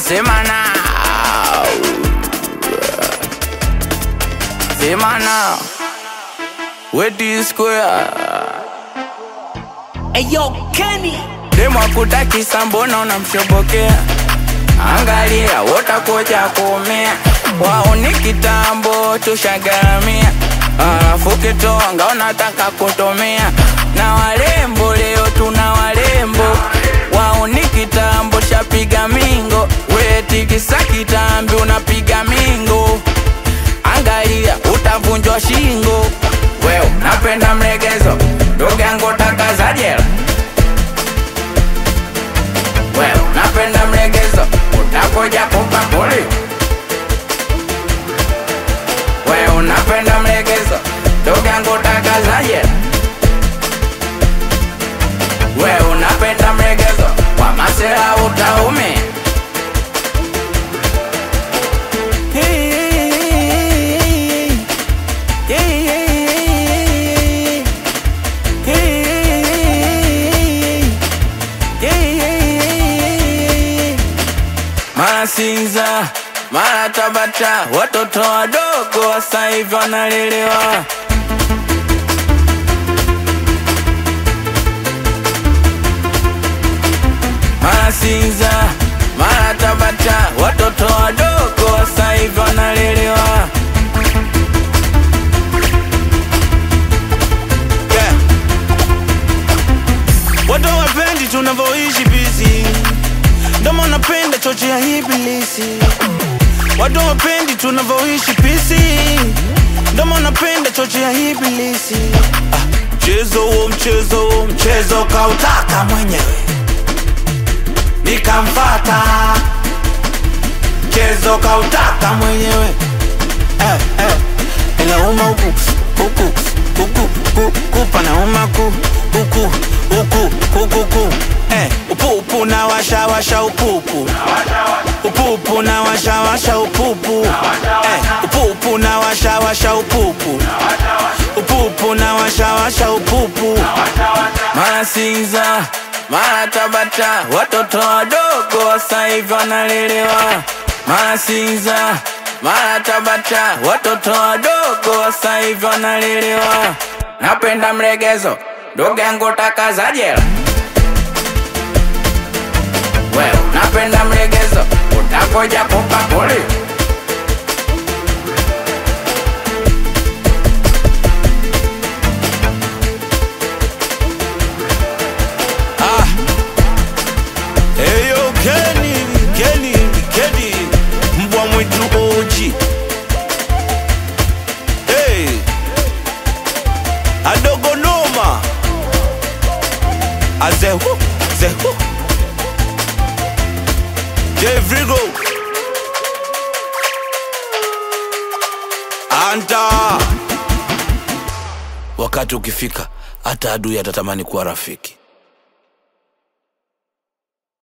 sema now sema now wedi square Eyo Kenny demo akutakisa mbona unamshobokea angalia wotakuja kuumia wao ni kitambo tushagaramia alafu kitonga unataka kutumia na walembo leo tuna walembo wao ni kitambo shapiga mingo wetikisa kitambi unapiga mingo angalia utavunjwa shingo wewe napenda mlegezo ndugu yangu takaza jela wewe napenda mlegezo utakuja kupa poli wewe unapenda mlegezo ndugu yangu takaza jela wewe unapenda mlegezo kwa masela utaumia mara Sinza, mara Tabata, watoto wadogo sasa hivi wanalelewa. Mara Sinza, mara Tabata, watoto wadogo sasa hivi wanalelewa. Yeah. Watu wapendi tunavyoishi busy, ndomo napenda choche ya ibilisi. Watu wapendi tunavyoishi pisi, ndomo napenda choche ya ibilisi. Ah, Mchezo huo mchezo huo mchezo kautaka mwenyewe, nikamfata. Mchezo kautaka mwenyewe eh, eh. Inauma huku huku huku huku panauma ku huku huku huku ku eh, upupu na washa washa upupu upupu na washa washa upupu eh, upupu na washa washa upupu upupu na washa washa upupu mara Sinza, mara Tabata, watoto wadogo sasa hivi wanalelewa. Mara Sinza, mara Tabata, watoto wadogo sasa hivi wanalelewa. Napenda mlegezo, ndugu yangu takaza jela. Wewe napenda mlegezo, utakuja kupa poli. Eyo Kenny, Kenny, Kenny, mbwa mwitu oji. Hey, adogo noma. Azehu, zehu. J Vrigo. Anta. Wakati ukifika, hata adui atatamani kuwa rafiki.